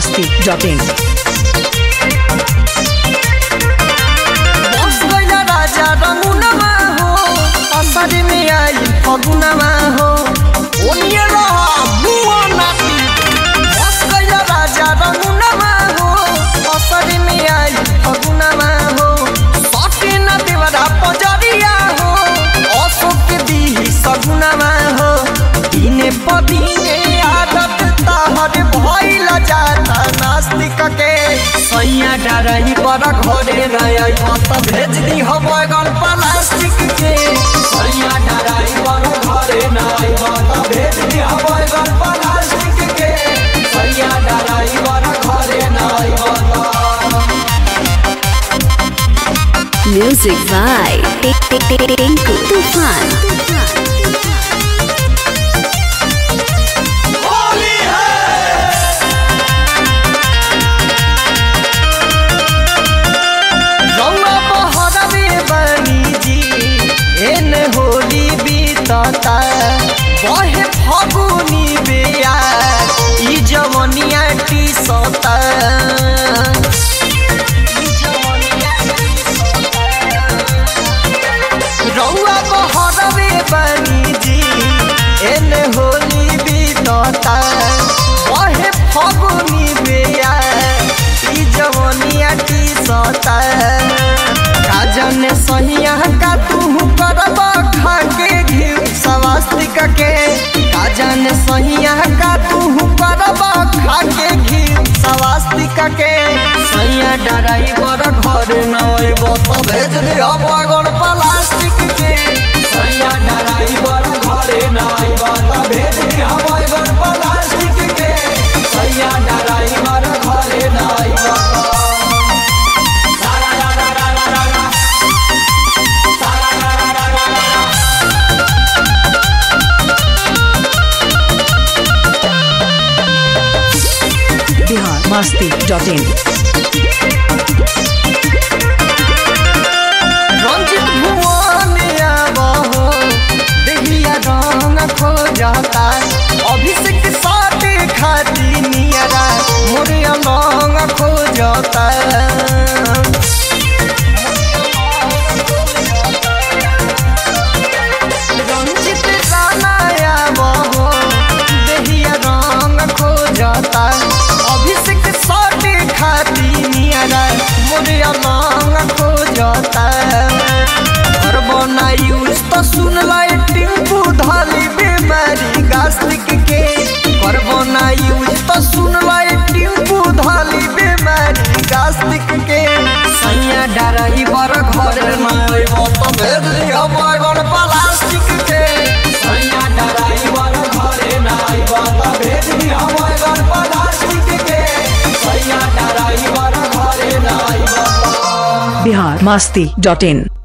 masti.in. बस गइल राजा रमुनमा हो असर में आई फगुनमा हो ओनिए रह मुआ नाती बस गइल राजा रमुनमा हो असर में आई फगुनमा हो सटे न देवरा पजरिया हो अशोक दी सगुनमा हो दिने पदिने आदत ताहर भइल जाता नास्तिक के सैया डराई पर घरे रही मत भेज दी हो बैगन प्लास्टिक के सैया डराई पर घरे नहीं मत भेज दी हो बैगन प्लास्टिक के सैया डराई पर घरे नहीं मत Music by Tinku Tufan. रौआ बहरवे बनी जी एने होली बीतता बहे फगुनी बेया ई जवनिया टी सता रौआ बहरवे बनी जी एने होली बीतता बहे फगुनी बेया ई जवनिया टी सता राजन सहिया का तू करब खाके घी सवास्तिक के राजन सहिया का तू करब खाके घी सवास्तिक के सैया ड्राइवर घर न अइब तो भेज दिह बगन प्लास्टिक के सैया ड्राइवर घरे न अइब तो भेज दिह बगन प्लास्टिक के सैया ड्राइवर घरे न अइब तो Bihar masti.in. रंजित भुवन आबहो देहिया रंग खोजता अभिषेक साथे खाती नियरा मोरे रंग खोजता रंजित राणा आबहो देहिया रंग खोजता अभिषेक साथे खाती नियरा मोरे रंग खोजता घर बनाई तो सुन लाई टिंकू धाली बीमारी गास्तिक के घर बनाई तो सुन लाई टिंकू धाली बीमारी गास्तिक के सैया डराई बर घर नहीं तो भेज दिया बैगन प्लास्टिक के सैया डराई बर घरे नहीं तो भेज दिया बैगन प्लास्टिक के सैया डराई बर घरे नहीं Bihar masti.in.